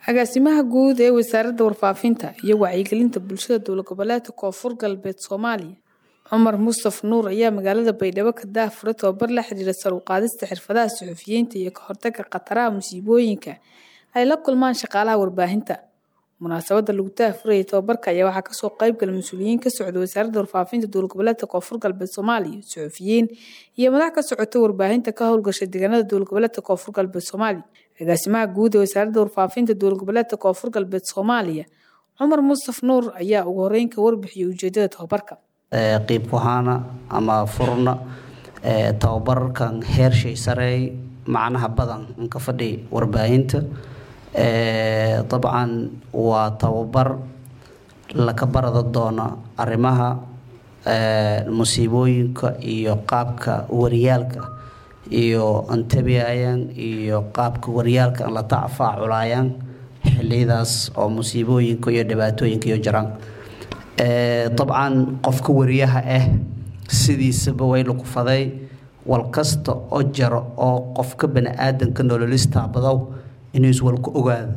agaasimaha guud ee wasaaradda warfaafinta iyo wacyigelinta bulshada dowlad goboleedka koonfur galbeed soomaaliya cumar mustaf nuur ayaa magaalada baydhabo ka daahfuray tababar la xiriira sar u qaadista xirfadaha suxufiyiinta iyo ka hortagga khataraha musiibooyinka ay la kulmaan shaqaalaha warbaahinta munaasabada lagu daahfurayay tababarka ayaa waxaa kasoo qeybgala mas-uuliyiin ka socda wasaaradda warfaafinta dowlad goboleedka koonfur galbeed soomaaliya suxufiyiin iyo madax ka socota warbaahinta ka howlgasha deegaanada dowlad goboleedka koonfur galbeed soomaaliya agaasimaha guud ee wasaaradda warfaafinta dowlad goboleedka koonfur galbeed soomaaliya cumar mustaf nuur ayaa ugu horeyn ka warbixiyay ujeedada tababarka qiib kuhaana ama furna tababarkan heershay sareey macnaha badan inka fadhi warbaahinta dabcan waa tababar laka barada doona arrimaha musiibooyinka iyo qaabka waryaalka iyo antabiayaan iyo qaabka waryaalka la tacfaaculaayaan xiliyadaas oo musiibooyinka iyo dhibaatooyinka iyo jiraan dabcan qofka wariyaha ah sidiisaba way lukufaday wal kasta oo jaro oo qofka bani aadanka nololistaabadow inuu iswalku ogaado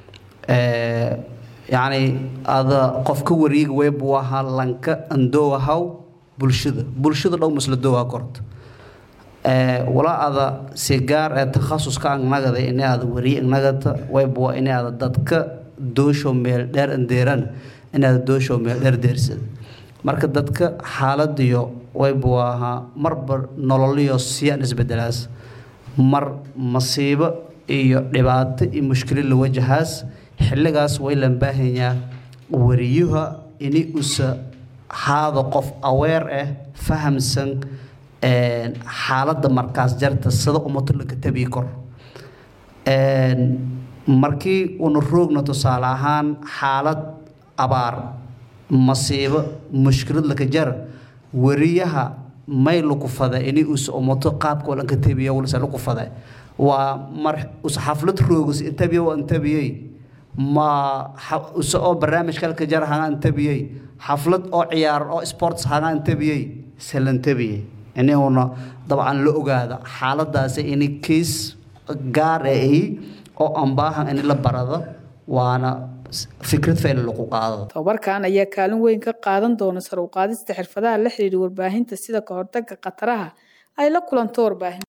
yacni ada qofka wariyiga weybuu ahaa lanka andoowahaw bulshada bulshada dhow masla doowa korta walaa ada si gaar ee takhasuska angnagada ini ada wariye angnagata waybuwa ini ada dadka doosho meel dheer andeeran inaada doosho meel dheer deersada marka dadka xaaladiyo waybuu ahaa marba nololiyo siyaan isbedelaas mar masiibo iyo dhibaato iyo mushkilid la wajahaas xilligaas way lan baahanyaa wariyuha ini usa haado qof aweer ah fahamsan xaaladda markaas jarta sida umato laga tabii kor markii una roogna tusaale ahaan xaalad abaar masiibo mushkilad laka jar wariyaha may lukufada ini usa umato qaabka walanka tabiya walse lukufada waa mar usa xaflad roogus intabiya waa intabiyey ma use oo barnaamij kalka jar haga intabiyey xaflad oo ciyaar oo sports haga intabiyey salantabiyey ini una dabcan la ogaada xaaladaasi ini kiis gaar ahi oo ambaahan ini la barado waana fikrad fayla lagu qaado tababarkan ayaa kaalin weyn ka qaadan doona sar u qaadista xirfadaha la xiriira warbaahinta sida ka hortagga khataraha ay la kulanto warbaahinta